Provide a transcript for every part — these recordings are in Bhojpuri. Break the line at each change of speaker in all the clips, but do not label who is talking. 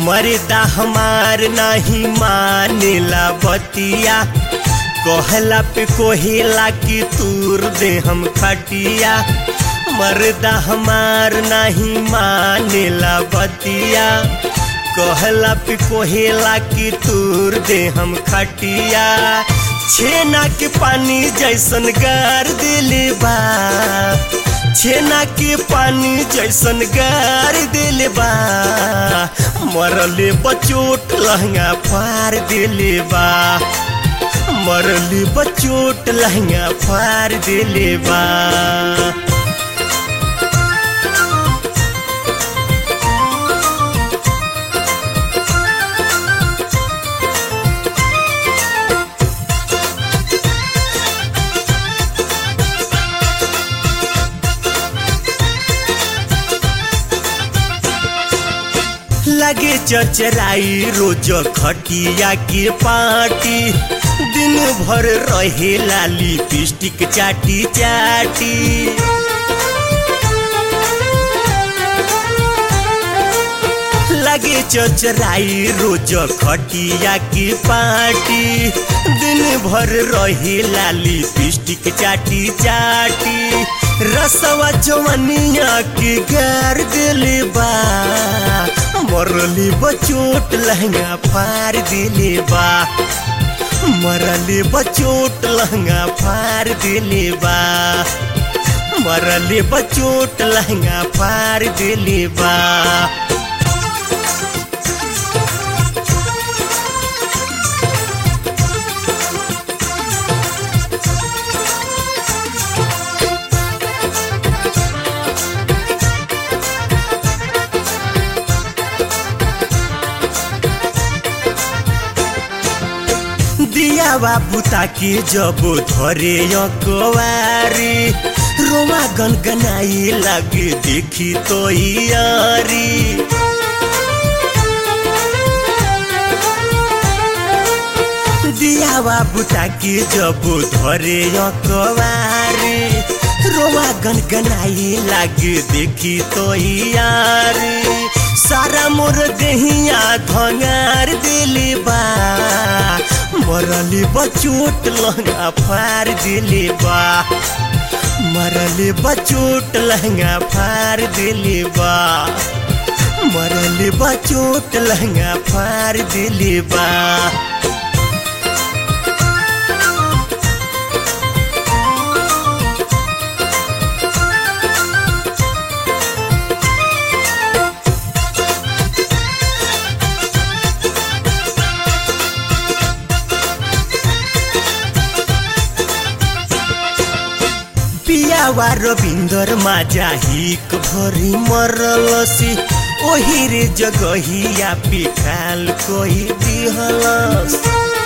मर्दा हमार नहीं मानेला बतिया कहला पे कोहेला की तूर दे हम खटिया मर्दा हमार नहीं मानेला बतिया कहला पे कोहेला की तूर दे हम खटिया छेना के पानी जैसन गार दिले बा छेना के पानी जैसन गार दिले बा मरले बचोट लहंगा फार दिले बा मरले बचोट लहंगा फार दिले बा लगे चचराई रोज खटिया के पार्टी दिन भर रहे लाली पिस्टिक चाटी चाटी लगे चचराई रोज खटिया की पार्टी दिन भर रहे लाली पिस्टिक चाटी चाटी रसवा जवनिया के गार दिले बा मरली बचोट लहंगा फार दिले बा मरली बचोट लहंगा फार दिले बा मरली बचोट लहंगा फार दिले बा दिया बाबू ताकि जब धरे कवारी रोमा गनगनाई लगे देखी तो यारी दिया बाबू ताकि जब धरे कवारी रोमा गनगनाई लगे देखी तो यारी सारा मोर देहिया धंगार दिली बा मरली बचोट लहंगा फार दिली बा मरली बचोट लहंगा फार दिली बा मरली बचोट लहंगा फार दिली बा पियावा रविन्दर माझा हिक भरी मरलसी ओही रे जगहिया पिखाल कोही दिहलस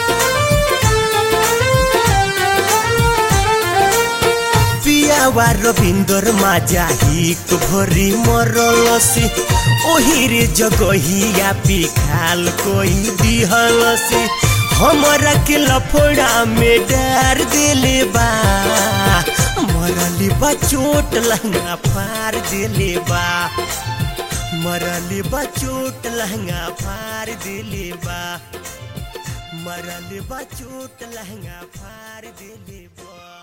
पियावा रविन्दर माझा हिक भरी मरलसी ओही रे जगहिया पिखाल कोही दिहलसी हमरा के लफड़ा में डार दिले बा मरली बा चोट लहंगा फार दिले बा मरली बा चोट लहंगा फार दिले बा मरली बा चोट लहंगा फार दिले बा